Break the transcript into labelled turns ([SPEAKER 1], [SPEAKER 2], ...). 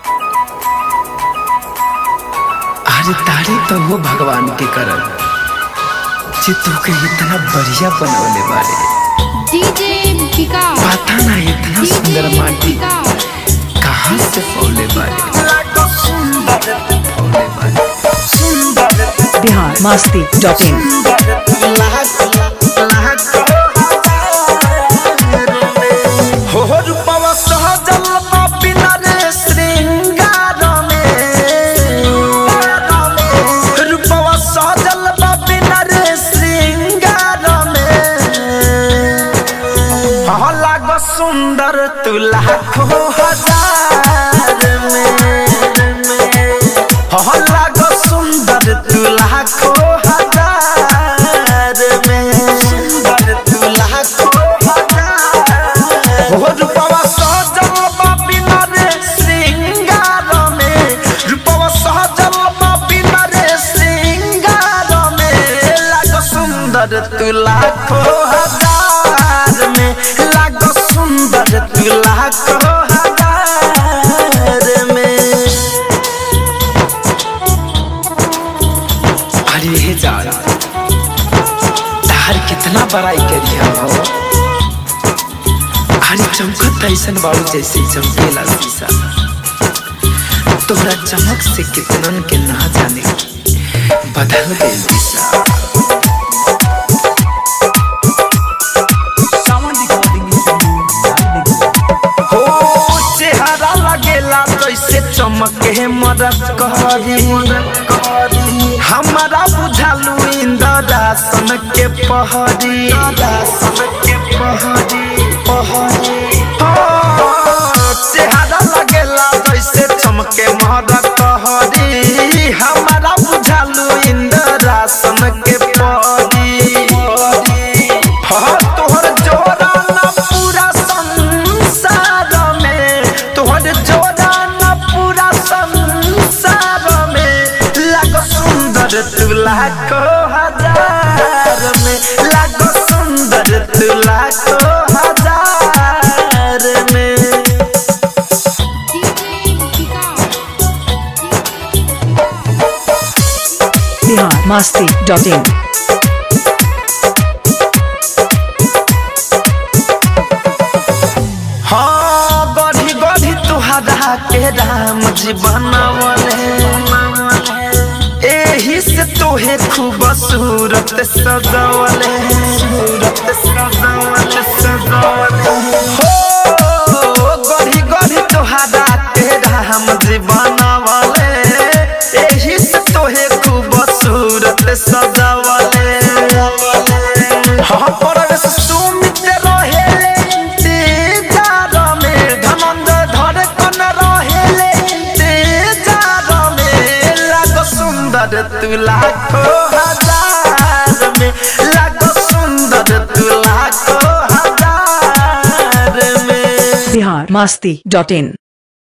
[SPEAKER 1] अरे तारी तो वो भगवान के करल जे तोके इतना बढ़िया बनवले बारे
[SPEAKER 2] डीजे विकास
[SPEAKER 1] पता ना इतना सुंदर माटी कहाँ से फौले बारे फौले बारे
[SPEAKER 3] बिहार मस्ती डॉट इन
[SPEAKER 4] हो रूपवा सहजल बिना रे श्रृंगार में रूपवा सहजल बिना रे श्रृंगार में हाँ लाग सुंदर तू लाखों हजार में हाँ लाग सुंदर तू लाखों हजार में सुंदर तू लाखों हजार हो रूपवा सहजल बिना रे श्रृंगार में रूपवा सहजल बिना रे श्रृंगार में लाग सुंदर तू लाखों हजार में लाग सुंदर तू लाखों हजार में
[SPEAKER 1] अरे हे जान तार कितना बड़ाई करिया हो अरे चमकत ऐसन बाबू जैसे चमकेला शीशा तोहरा चमक से कितनन के ना जाने बदल गई दिशा
[SPEAKER 4] हो चेहरा लगेला जैसे चमके मदद करी हमारा बुझालू इंद्रासन के पहरी के पहरी पहरी हो चेहरा लगेला जैसे चमके मदद कहरी हमारा बुझालू इंद्रासन के पहरी हाँ, तोहर जोड़ा ना पूरा संसार में तोहर जोड़ा ना पूरा संसार में लाग सुंदर तू लाखो हजार में लाग सुंदर तू लाखो हजार में
[SPEAKER 2] DJ Vikas
[SPEAKER 3] Bihar Masti dot in
[SPEAKER 4] हाँ गढ़ी गढ़ी तुहरा के राम जी बनवले एही से तोहे खूब सूरत सजवले सूरत सजवले सजवले हो गढ़ी गढ़ी तुहरा के राम जी बनवले एही से तोहे खूब सूरत सजवले हाँ परवेश सुमित रहेले इंतजार में धनंद धड़कन रहेले इंतजार में लाग सुंदर तू लाखो हजार में लाग सुंदर तू लाखो हजार में
[SPEAKER 3] बिहार मस्ती डॉट इन